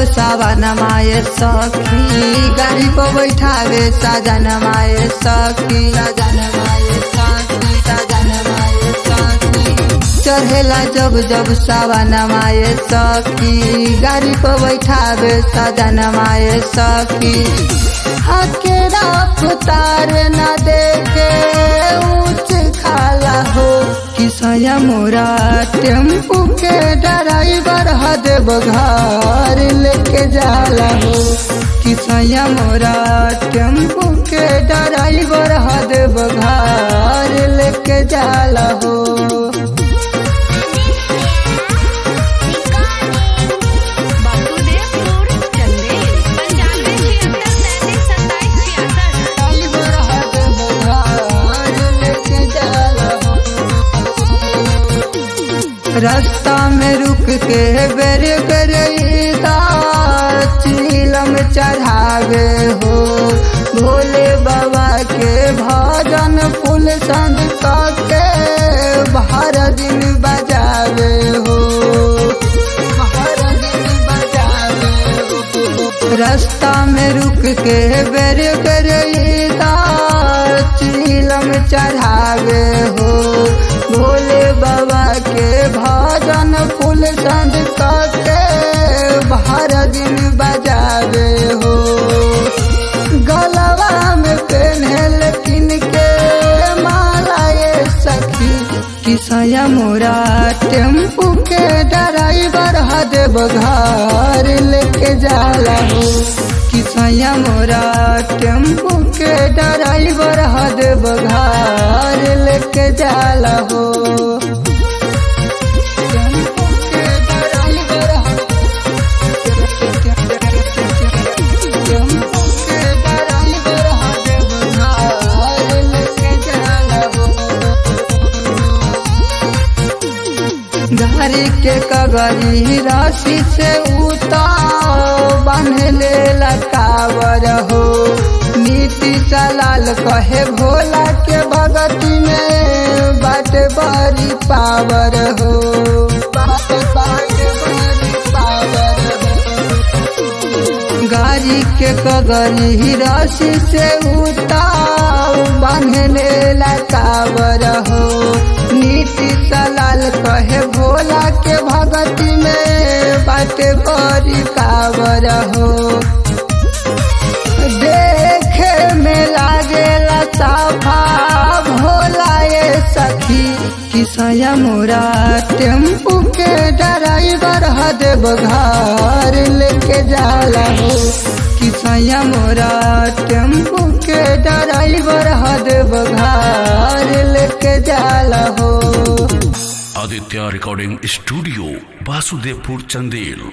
सावन माए सखी गाड़ी पर बैठावे साजन माए सखी साजन माए सखी साजन माए सखी चढ़ेला जब जब सावन माए सखी गाड़ी पर बैठावे साजन माए सखी हकेरा पुतार न देखे ऊंच खाला हो किसया मोरा टेम्पू के ड्राइवर हदेव घर लेके जाला हो किसया मोरा टेम्पू के ड्राइवर हदेव घर लेके जाला हो वासुदेवपुर चंदेल पंचानवे छिहत्तर तैंतीस सत्ताईस छियासठ ड्राइवर हदेव घर लेके जाला हो रास्ता में रुक के बेर बेर चिलम चढ़ावे हो भोले बाबा के भजन फूल संग के बाहर दिन बजावे हो बाहर दिन बजावे हो रास्ता में रुक के बेर बेर चिलम चढ़ावे हो भोले बाबा के भजन फूल संग के बाहर दिन बजावे हो गलवा में पेन्हल किन के माला ये सखी किसया मोरा टेम्पू के ड्राइवर हदेव घर लेके जाला हो किसया मोरा टेम्पू के ड्राइवर हदेव घर लेके जाला हो टेम्पू के ड्राइवर टेम्पू के ड्राइवर हदेव घर लेके जाला हो घरी के कगरी राशि से उतार बांधले लकावर हो नीति चलाल कहे भोला के भगती में बाट बड़ी पावर हो बाट बाट बड़ी पावर हो गाड़ी के कगरी राशि से उतार बांधले लकावर हो नीति सलाल कहे भोला के भगती में बाट बड़ी पावर हो देखे में लागेला साफा भोला ये सखी किसया मोरा टेम्पू के ड्राइवर हदेव घर लेके जाला हो किसया मोरा टेम्पू के ड्राइवर हदेव घर लेके जाला हो आदित्य रिकॉर्डिंग स्टूडियो वासुदेवपुर चंदेल